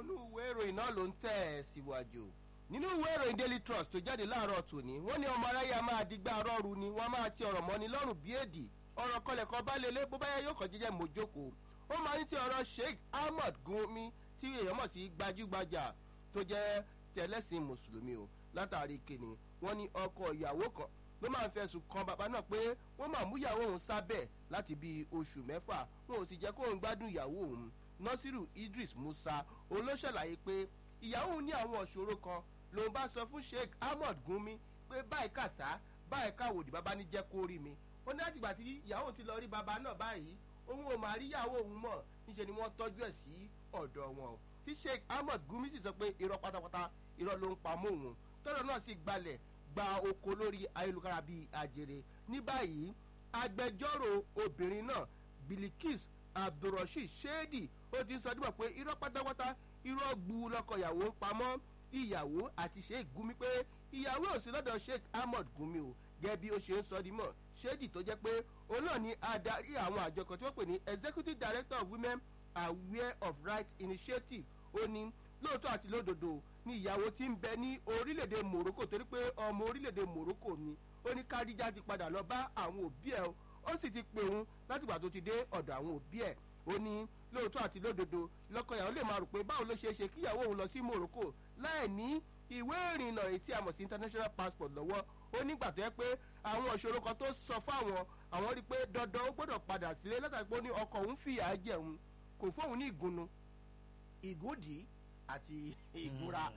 inú ìwé ìròyìn náà ló ń tẹ̀ ẹ́ síwájú nínú ìwé ìròyìn daily trust tó jáde láàárọ̀ tòní wọ́n ní ọmọ aráyé a máa digbá rọ́ọ̀rù ni wọ́n máa ti ọ̀rọ̀ mọ́ni lọ́rùn bí èdè ọ̀rọ̀ kọlẹ̀kọ bá lélẹ̀ bó bá yẹ yóò kàn jẹ́jẹ́ mójókòó ó máa ní ti ọ̀rọ̀ sheikh ahmed gumi tí èèyàn mọ̀ sí gbajúgbajà tó jẹ́ tẹ̀lẹ́sìn mùsùlùmí o látàrí kìnnì wọ́n ní ọkọ ìyàwó kan ló máa ń fẹ̀sùn kan bàbá náà pé wọ́n máa mú ìyàwó òun sábẹ̀ láti bíi oṣù mẹ́fà wọn ò sì jẹ́ kóun gbádùn ìyàwó òun nasiru idris musa òun ló ṣàlàyé pé ìyàwó òun ní àwọn ìṣòro kan lòun bá sọ fún sheikh ahmed gumi pé báyìí kàṣá báyìí káwòdì bàbá ní jẹ́ kó rí mi ó ní látìgbà tí ìyàwó ti lọ rí bàbá náà báyìí òun ò máa rí ìyàwó òun mọ̀ níṣẹ́ ni wọ́n tọ́jú ẹ̀ sí ọ̀dọ̀ wọn tí sheikh ahmed gumi sì sọ pé irọ́ pátápátá irọ́ ló ń pa mọ́ òun tọ́rọ̀ náà sì gbalẹ̀ gba oko lórí ayélujára bíi àjèrè ní báyìí agbẹjọ́rò obìnrin náà bilikis abdulrasheed shedi ó ti sọ dípò pé irọ́ pátápátá irọ́ gbu lọ́kọ̀ ìyàwó ń pamọ́ ìyàwó àti sheikh gumi pé ìyàwó ò sí lọ́dọ̀ sheikh ahmed gumi o gẹ́gẹ́ bí ó ṣe ń sọ di mọ̀ shedi tó jẹ́ pé òun náà ni adarí àwọn àjọ kan tí wọ́n pè ní executive director of women aware of rights initiative ó ní lóòótọ́ àti lódodo ni ìyàwó ti ń bẹ ní orílẹ̀-èdè morocco torí pé ọmọ orílẹ̀-èdè morocco ni ó ní kádíjà ti padà lọ bá àwọn òbí ẹ̀ ó sì ti pè òun látìgbà tó ti dé ọ̀dọ̀ àwọn òbí ẹ̀ ó ní lóòótọ́ àti lódodo lọ́kọ ìyàwó lè máa rò pé báwo ló ṣeé ṣe kí ìyàwó òun lọ sí morocco láì ní ìwé ìrìnnà èyí tí a mọ̀ sí international passport lọ́wọ́ ó nígbà tó yẹ pé àwọn òṣòro kan tó sọ fáwọn àwọn rí i pé dandan ó gbọ́dọ̀ padà sílé látàrí pé ó ní ọkọ̀ òun fìyà jẹun kò fóun ní ìgúnnu ìgúndì àti ìgúnra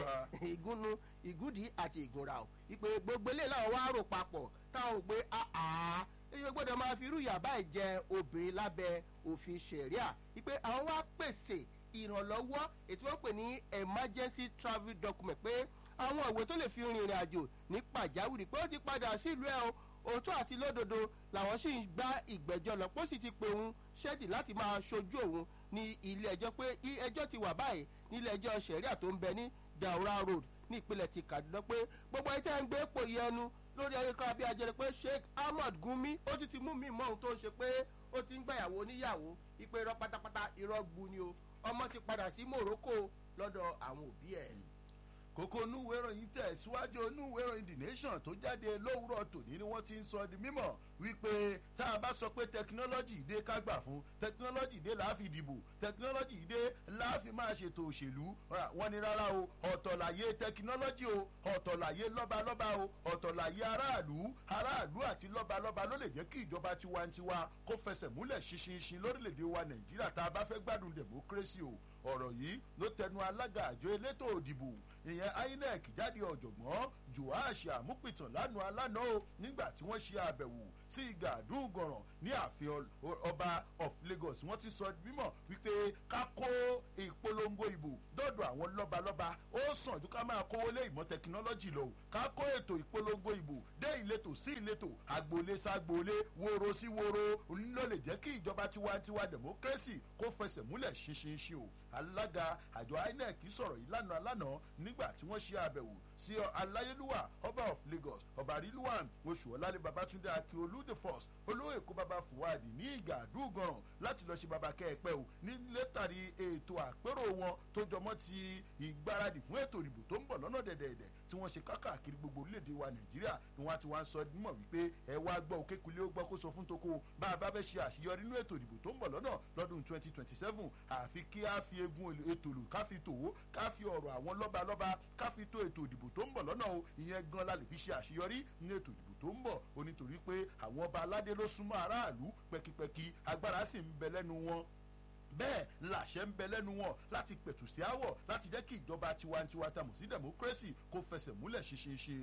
ìgúnnu ìgúndì àti ìgúnra o ìpè gbogbo eléyìí làwọn wá rò papọ̀ táwọn ò pé àá èyí gbọ́dọ̀ máa fi irú ìyàbá ìjẹ obìnrin lábẹ́ òfin sẹ̀ríà ìpè àwọn wá pèsè ìrànlọ́wọ́ ètò wọn pè ní emergency travel document pé àwọn ìwé tó lè fi rin ìrìn àjò ní pàjáwìrì pé ó ti padà sílùú ẹ̀ o òótọ́ àti lódodo làwọn sì ń gbá ìgbẹ́jọ́ lọ pé ó sì ti pe òun ṣẹ́dì láti máa ṣojú òun ní ilé ẹjọ́ pé ẹjọ́ ti wà báyìí nílé ẹjọ́ sẹ̀ríà tó ń bẹ ní daura road ní ìpínlẹ̀ ti kaduna pé gbogbo ẹ̀ tẹ́ ń gbé pò yẹnu lórí ayélujára bí ajẹrẹ pé sheikh ahmed gumi ó ti ti mú mi mọ ohun tó ń ṣe pé ó ti ń gbàyàwó níyàwó ìpè irọ́ pátápátá irọ́ gbu ni o ọmọ ti padà sí morocco lọ́dọ̀ àwọn òbí ẹ̀ kókó onúwé ìròyìn tẹ̀ síwájú onúwé ìròyìn the nation tó jáde lówùrọ̀ tòní ni wọ́n ti ń sọ di mímọ̀ wípé tá a bá sọ pé tẹkinọ́lọ́jì dé ká gbà fún tẹkinọ́lọ́jì dé láàfin dìbò tẹkinọ́lọ́jì dé láàfin máa ṣètò òṣèlú wọ́n ní rárá o ọ̀tọ̀ láyé tẹkinọ́lọ́jì o ọ̀tọ̀ láyé lọ́balọ́ba o ọ̀tọ̀ láyé aráàlú aráàlú àti lọ́balọ́ba ló lè jẹ́ kí ìjọba tiwantiwa kó fẹsẹ̀ múlẹ̀ ṣinṣinṣin lórílẹ̀‐èdè wa nàìjíríà tá a bá fẹ́ gbádùn democracy o ọ̀rọ̀ yìí ló tẹnu alága àjọ elétò òdìbò ìyẹn inec jáde ọ̀jọ̀gbọ́n joash amúpìtàn lánàá alánà o nígbà tí wọ́n ṣe àbẹ̀wò sí gàdún gọ̀ràn ní ààfin ọba of lagos wọ́n ti sọ mímọ̀ wípé ká kó ìpolongo ìbò dọ́dọ̀ àwọn lọ́balọ́ba ó sàn ju ká máa kówó lé ìmọ̀ tẹkinọ́lọ́jì lọ ká kó ètò ìpolongo ìbò dé ìletò sí ìletò agboolé ságboolé woro sí woro ló lè jẹ́ kí ìjọba tiwantiwa democracy kó fẹsẹ̀ múlẹ̀ ṣinṣinṣin o alága àjọ inec sọ̀rọ̀ yìí lánàá lánàá nígbà tí wọ́n ṣe àbẹ̀wò sí aláyélúwà ọba of lagos ọba rilwan oṣù ọ̀làlẹ̀ babatunde akiolu the first olówó èkó baba fuwadi ní ìgbà àdúgọ̀ràn láti lọ ṣe baba kẹ́ẹ̀pẹ́ o ní létàrí ètò àpérò wọn tó jọmọ́ ti ìgbáradì fún ètò ìdìbò tó ń bọ̀ lọ́nà dẹ̀dẹ̀dẹ̀ tí wọ́n ṣe kákàkiri gbogbo orílẹ̀-èdè wa nàìjíríà ni wọ́n ti wá ń sọ mọ̀ wípé ẹ wá gbọ́ òkèkulé ó gbọ́ kó sọ fún toko bá a bá fẹ́ ṣe àṣeyọrí nínú ètò ìdìbò tó ń bọ̀ lọ́nà lọ́dún twenty twenty seven àfi kí a fi egun ètò lò ká fi tòwó ká fi ọ̀rọ̀ àwọn lọ́balọ́ba ká fi tó ètò ìdìbò tó ń bọ̀ lọ́nà o ìyẹn gan la lè fi ṣe àṣeyọrí ní ètò ìdìbò tó ń bọ̀ o nítorí pé àwọn ọba aládé ló súnmọ́ aráàlú pẹkipẹki agbára sì ń bẹ lẹ́nu wọn bẹ́ẹ̀ làṣẹ ń bẹ lẹ́nu wọn láti pẹ̀tù sí àwọ̀ láti jẹ́ kí ìjọba tiwantiwa tamọ̀ sí democracy kó fẹsẹ̀ múlẹ̀ ṣinṣinṣin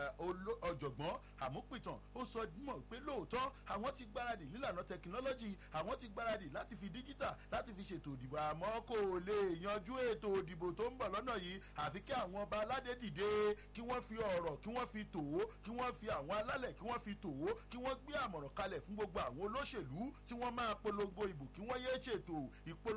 ọ̀jọ̀gbọ́n àmúpìtàn ó sọ mọ̀ pé lóòótọ́ àwọn ti gbáradì nílànà tẹkinọ́lọ́jì àwọn ti gbáradì láti fi díjítà láti fi ṣètò òdìbò àmọ́ kò lè yanjú ètò òdìbò tó ń bọ̀ lọ́nà yìí àfi kí àwọn ọba aládé dìde kí wọ́n fi ọ̀rọ̀ kí wọ́n fi tòwó kí wọ́n fi àwọn alálẹ̀ kí wọ́n fi tòwó kí wọ́n gbé àmọ̀ràn kalẹ̀ fún gbogbo àwọn olóṣèlú tí wọ́n máa polongo ìbò kí wọ́n yé ṣètò ìpolongo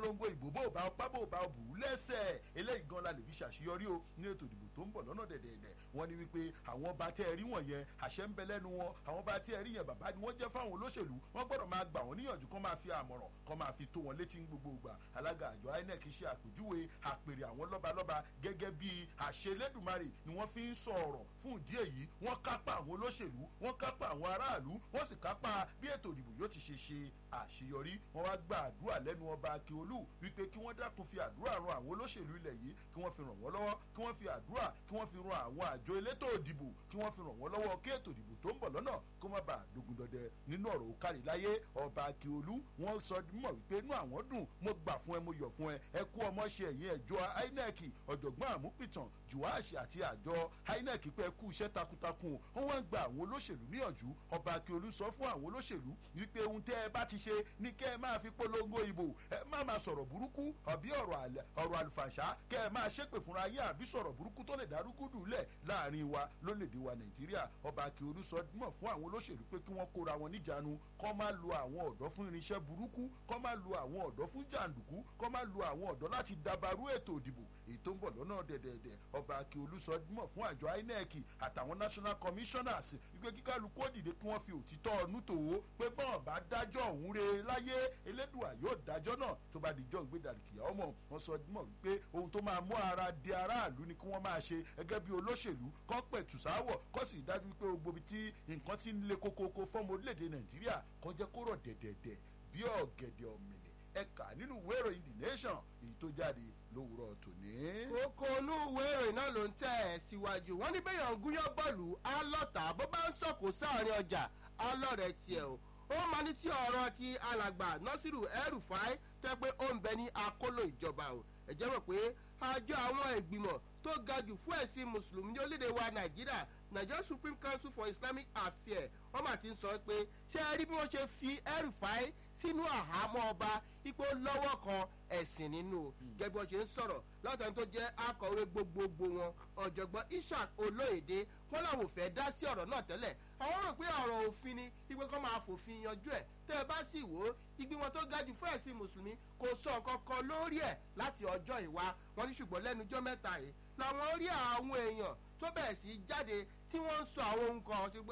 polongo ìbò bó bá ọpá bó bá bù ú lẹ́sẹ̀ eléyìí gan la lè fi ṣàṣeyọrí o ní ètò ìdìbò tó ń bọ̀ lọ́nà dẹ̀dẹ̀dẹ̀ wọ́n ní wípé àwọn ọba tẹ́ ẹ rí wọ̀nyẹn àṣẹ ń bẹ lẹ́nu wọn àwọn ọba tẹ́ ẹ rí yẹn bàbá ni wọ́n jẹ́ fáwọn olóṣèlú wọ́n gbọ́dọ̀ máa gbà wọ́n níyànjú kán máa fi àmọ̀ràn kán máa fi tó wọn létí ní gbogbo ìgbà alága àjọ inec ṣe àpèjúwe àpèrè àwọn lọ́balọ́ba gẹ́gẹ́ bí àṣẹ lẹ́dùnmarè ni wọ́n fi ń sọ ọ̀rọ̀ fún ìdí èyí wọ́n kápá àwọn olóṣèlú wọ́n kápá àwọn aráàlú wọ́n sì kápá bí ètò ìdìbò yóò ti ṣe ṣe àṣeyọrí wọ́n wá gba àdúrà lẹ́nu ọba akíolú wípé kí wọ́n dákun fi àdúrà ran àwọn olóṣèlú ilẹ̀ yìí kí wọ́n fi ràn wọ́n lọ́wọ́ kí wọ́n fi àdúrà kí wọ́n fi ran àwọn àjọ elétò ìdìbò kí wọ́n fi ràn wọ́n lọ́wọ́ kí ètò ìdìbò tó ń bọ̀ lọ́nà kó má bàa dogun dọdẹ nínú ọ̀rọ̀ òkàrí láyé ọba akíolú wọ́n sọ mọ̀ wípé inú àwọn dùn mo gbà fún ẹ mo yọ̀ fún ẹ ẹ kú ọmọ ṣe ẹ̀yìn ẹ̀jọ́ inec ọ̀jọ̀gbọ́n àmúpìtàn juwaaṣi àti àjọ inec pé ẹ kú iṣẹ́ takuntakun wọ́n wá ń gba àwọn olóṣèlú níyànjú ọba akíolú sọ fún àwọn olóṣèlú wípé ohun tẹ́ ẹ bá ti ṣe ní kẹ́ ẹ máa fi polongo ìbò ẹ má máa sọ̀rọ̀ burúkú àbí ọ̀rọ̀ àlùfàṣà kẹ́ ẹ máa ṣépè fúnra yín àbí sọ̀rọ̀ burúkú tó lè dárúkú dùlẹ̀ láàrin wa lólèdè wa nàìjíríà ọba akíolú sọ mọ̀ fún àwọn olóṣèlú pé kí wọ́n kóra wọn níjànú kọ́ máa lo àwọn ọ̀dọ́ fún irinṣẹ́ burúkú kọ́ máa lo àwọn ọ̀dọ́ fún jàǹdùkú kọ́ máa lo àwọn ọ̀dọ́ láti dabarú ètò ìdìbò èyí tó ń bọ̀ lọ́nà dẹ̀dẹ̀dẹ̀ ọba akíolú sọ mọ̀ fún àjọ inec àtàwọn national commissioners wípé kíkálukú òdìdé kí wọ́n fi òtítọ́ ọ̀nù tòwó pé bọ́ọ̀ bá dájọ́ òun re láyé elédùà yóò dájọ́ náà tó bá dijọ́ ìgbédàríkìyà ọmọ wọn sọ mọ̀ wípé ohun tó máa mú ara di aráàlú ni kí wọ́n máa ṣe gẹ́gẹ́ bí olóṣèlú kọ́ pẹ̀tù sáwọ̀ kọ́ sì dájú wípé gbogbo ibi tí nǹkan ti ń le kókókó fọ́mọ orílẹ̀-èdè nàìjíríà kọ́ jẹ́ kó rọ̀ dẹ̀dẹ̀dẹ̀ bí ọ̀gẹ̀dẹ̀ ọ̀mìnì ẹ̀ka nínú ìwé ìròyìn the nation èyí tó jáde lówùrọ̀ tòní. kókó inú ìwé ìròyìn náà ló ń tẹ̀ ẹ́ síwájú wọ́n ní bẹ́yàn gúnyán bọ́ọ̀lù alọ́ta bó bá ń sọ̀kò sáàrin ọjà alọ́rẹ̀ tiẹ̀ o ó máa ní tí ọ̀rọ̀ ti alàgbà nọ́sírù ẹrùfáì tẹ́ pé ó ń bẹ ní akóló ìjọba o ẹ̀jẹ̀ mọ̀ pé àjọ àwọn ìgbìmọ̀ tó ga jù fún ẹ̀sìn mùsùlùmí ní orílẹ̀-èdè wa nàìjíríà nigeria supreme council for islamic affairs wọ́n mà ti ń sọ pé ṣé ẹ rí bí wọ́n ṣe fi ẹrùfáì sínú àhámọ́ ọba ipò lọ́wọ́ kan ẹ̀sìn nínú gẹ́gẹ́ bí wọ́n ṣe ń sọ̀rọ̀ látàrí tó jẹ́ akọ̀wé gbogbogbò wọn ọ̀jọ̀gbọ́n ishaq olóyèdè wọn làwọn ò fẹ́ dá sí ọ̀rọ̀ náà tẹ́lẹ̀ àwọn rò pé ọ̀rọ̀ òfin ni ìpè kan máa fòfin yanjú ẹ̀ tẹ́ ẹ bá sì wò ó ìgbìmọ̀ tó ga jù fún ẹ̀sìn mùsùlùmí kò sọ nǹkan kan lórí ẹ̀ láti ọjọ́ ìwá wọn ní ṣùgbọ́n lẹ́nujọ́ mẹ́ta yìí làwọn rí àwọn èèyàn tó bẹ̀rẹ̀ sí jáde tí wọ́n ń sọ àwọn ohun kan ṣe pé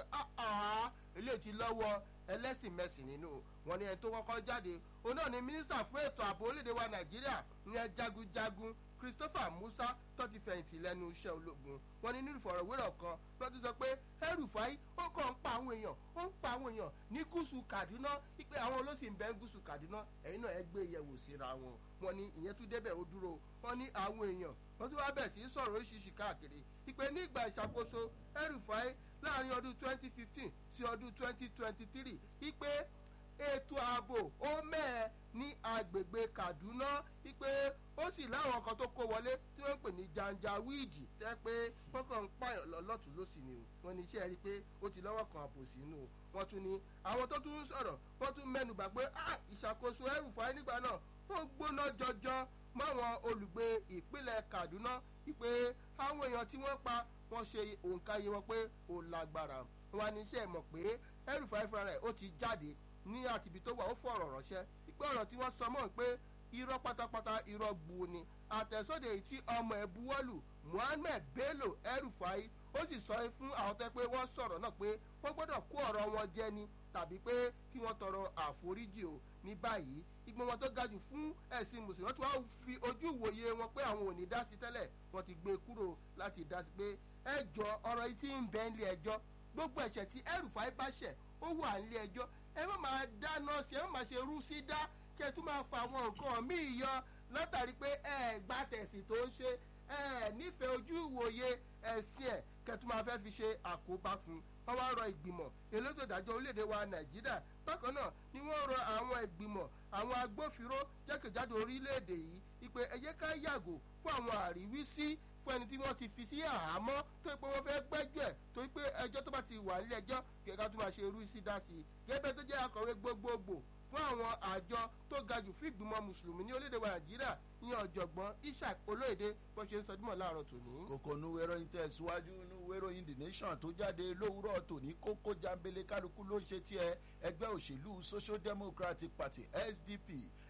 eléyìí ti lọ́wọ́ ẹlẹ́sìn mẹ́sìn nínú wọn ni ẹni tó kọ́kọ́ jáde òun náà ni mínísítà fún ètò ààbò orílẹ̀-èdè wa nàìjíríà ìyẹn jagunjagun christopher musa tó ti fẹ̀yìntì lẹ́nu iṣẹ́ ológun wọn ní nínú ìfọ̀rọ̀wérọ̀ kan ló ti sọ pé ẹrùfáì ó kàn ń pa àwọn èèyàn ó ń pa àwọn èèyàn ní gúúsù kaduna wípé àwọn olóṣèlú bẹ́ẹ̀ gúúsù kaduna ẹ̀yin náà ẹ gbé yẹ̀wò síra wọn wọn ní ìyẹn tún débẹ̀ ó dúró wọn ní àwọn èèyàn wọn tún wá bẹ̀ sí sọ̀rọ̀ oríṣiríṣi káàkiri wípé ní ìgbà ìṣàkóso ẹrùfáì láàrin ọdún twenty fifteen sí ọdún twenty twenty three wípé ètò ààbò ó mẹ́ẹ̀ ní agbègbè kaduna wípé ó sì láwọn kan tó kó wọlé tí wọ́n ń pè ní janjaweed tẹ́ pé wọ́n kàn ń pààyàn lọ́tún lọ́sì ni o wọ́n ní iṣẹ́ rí i pé ó ti lọ́wọ́ kan àpò sínú o wọ́n tún ní àwọn tó tún ń sọ̀rọ̀ wọ́n tún mẹ́nu bà pé ìṣàkóso ẹrùfáì nígbà náà ó gbóná jọjọ máwọn olùgbé ìpínlẹ̀ kaduna wípé àwọn èèyàn tí wọ́n pa wọ́n ṣe òǹkà yìí wọn pé ó lágbára wọn ní iṣẹ́ mọ̀ pé ẹrùfáì fúnra rẹ̀ ó ti jáde ní àtìbí tó wà ó fọ̀rọ̀ ránṣẹ́ ìpè ọ̀rọ̀ tí wọ́n sọ mọ́ pé irọ́ pátápátá irọ́ gbu ni àtẹ̀sóde yìí tí ọmọ ẹ̀ buwọ́lù muhammed bello ẹrùfáì ó sì sọ fún àwọn tó pé wọ́n sọ̀rọ̀ náà pé wọ́n gbọ́dọ̀ kó ọ̀rọ̀ wọn jẹ ni tàbí pé kí wọ́n tọrọ àforíjì o ní báyìí ìgbìmọ̀ wọn tó ga jù fún ẹ̀sìn mùsùlùmí tí wọ́n fi ojú ìwòye wọn pé àwọn ò ní dá sí tẹ́lẹ̀ wọ́n ti gbé kúrò láti dá sí pé ẹjọ́ ọ̀rọ̀ yìí ti ń bẹ́ nílé ẹjọ́ gbogbo ẹ̀ṣẹ̀ tí ẹrùfáì bá ṣẹ̀ ó wà nílé ẹjọ́ ẹ má máa dáná sí ẹ má máa ṣe rú sí dá kí ẹ tún máa fa àwọn nǹkan míì yọ látàrí pé ẹ gbá tẹ̀sí tó ń ṣe ẹ nífẹ̀ẹ́ ojú ìwòye ẹ̀sìn ẹ̀ kẹtù máa fẹ́ fi ṣe àkóbá fún wọn wá rọ ìgbìmọ̀ elétò ìdájọ́ orílẹ̀-èdè wa nàìjíríà bákan náà ni wọ́n rọ àwọn ìgbìmọ̀ àwọn agbófinró jákèjádò orílẹ̀-èdè yìí ìpè ẹ̀yẹ ká yàgò fún àwọn àríwísí fún ẹni tí wọ́n ti fi sí àhámọ́ tó pé wọ́n fẹ́ gbẹ́jọ́ ẹ̀ torí pé ẹjọ́ tó bá ti wà nílé ẹjọ́ kẹ̀kẹ́ tó máa ṣe irú sí dá sí i gẹ́gẹ́ tó jẹ́ akọ̀wé gbogbogbò fún àwọn àjọ tó ga jù fún ìgbìmọ̀ mùsùlùmí ní orílẹ̀-èdè wa nàìjíríà ìyẹn ọ̀jọ̀gbọ́n ishaq olóyèdè bó ṣe ń sọ dímọ̀ láàárọ̀ tòní. kòkò nu wẹ́rọ̀yìn tẹ̀síwájú nu wẹ́rọ̀yìn the nation tó jáde lówùrọ̀ tòní kókó jambele kálukú ló ń ṣe tiẹ̀ ẹgbẹ́ òṣèlú social democratic party sdp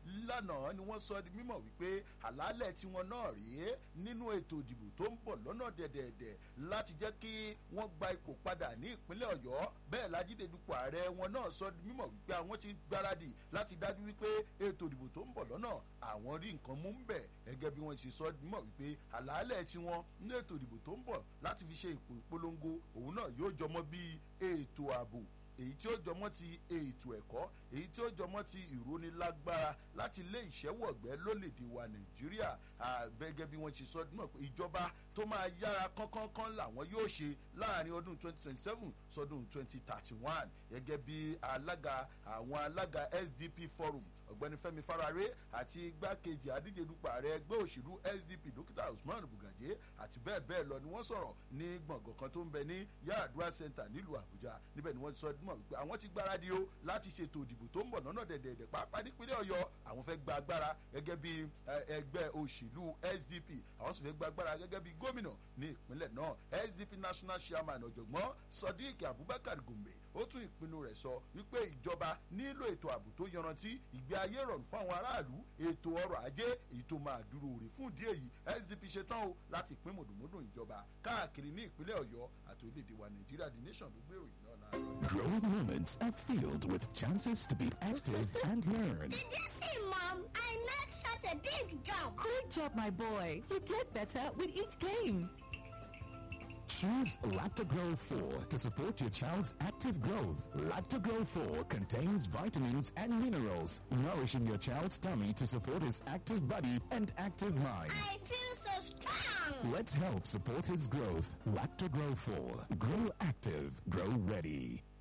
lánàá ni wọ́n sọ di mímọ̀ wípé àlàálẹ̀ tiwọn náà rèé nínú ètò ìdìbò tó ń bọ̀ lọ́nà dẹ̀dẹ̀dẹ̀ láti jẹ́ kí wọ́n gba ipò padà ní ìpínlẹ̀ ọ̀yọ́ bẹ́ẹ̀ lajídé dupò ààrẹ wọn náà sọ di mímọ̀ wípé àwọn ti gbáradì láti dájú wípé ètò ìdìbò tó ń bọ̀ lọ́nà àwọn rí nǹkan mú ń bẹ̀ gẹ́gẹ́ bí wọ́n ti sọ di mímọ̀ wípé àlàálẹ̀ tiwọn ní ètò ìdìbò tó ń bọ̀ láti fi ṣe ipò ìpolongo òun náà yóò jọmọ́ bí ètò ààbò èyí tí ó jọmọ́ ti ètò ẹ̀kọ́ èyí tí ó jọmọ́ ti ìrónilágbára láti lé ìṣẹ́wọ̀gbẹ́ lólèdè wa nàìjíríà gẹ́gẹ́ bí wọ́n ti sọ náà pé ìjọba tó máa yára kánkánkan làwọn yóò ṣe láàrin ọdún 2027 sọdún 2031 gẹ́gẹ́ bí alága àwọn alága sdp forum ọ̀gbẹ́ni fẹ́mi farare àti igbákejì adíje dupò ààrẹ ẹgbẹ́ òṣèlú sdp dókítà usman bugaje àti bẹ́ẹ̀ bẹ́ẹ̀ lọ ni wọ́n sọ̀rọ̀ ní gbọ̀ngàn kan tó ń bẹ ní yaradua center nílùú àbújá níbẹ̀ ni wọ́n ti sọ mọ̀ wípé àwọn ti gbáradì o láti ṣètò ìdìbò tó ń bọ̀ lọ́nà dẹ̀dẹ̀dẹ̀ pàápàá nípínlẹ̀ ọ̀yọ́ àwọn fẹ́ gba agbára gẹ́gẹ́ bí ẹgbẹ́ òṣèlú sdp àwọn sì fẹ́ gba agbára gẹ́gẹ́ bí gómìnà ní ìpínlẹ̀ náà sdp national chairman ọ̀jọ̀gbọ́n sodiq abubakar gombe ó tún ìpinnu rẹ̀ sọ wípé ìjọba nílò ètò ààbò tó yanrantí ìgbé ayé rọrùn fún àwọn aráàlú ètò ọrọ̀ ajé èyí tó máa dúró rè fún ìdí èyí sdp ṣetán o láti pín mòdùmódùn ìjọba káàkiri ní ìpínlẹ̀ ọ̀yọ́ àti orílẹ̀-èdè wa nàìjíríà the nation ló gbèrò yìí náà láàárọ̀. Growing moments are filled with chances to be active and learn. Did you see, Mom? I made such a big jump. Good job, my boy. You get better with each game. Choose Lactogro 4 to support your child's active growth. Lactogro 4 contains vitamins and minerals, nourishing your child's tummy to support his active body and active mind. I feel so strong. Let's help support his growth. Lactogro 4. Grow active. Grow ready.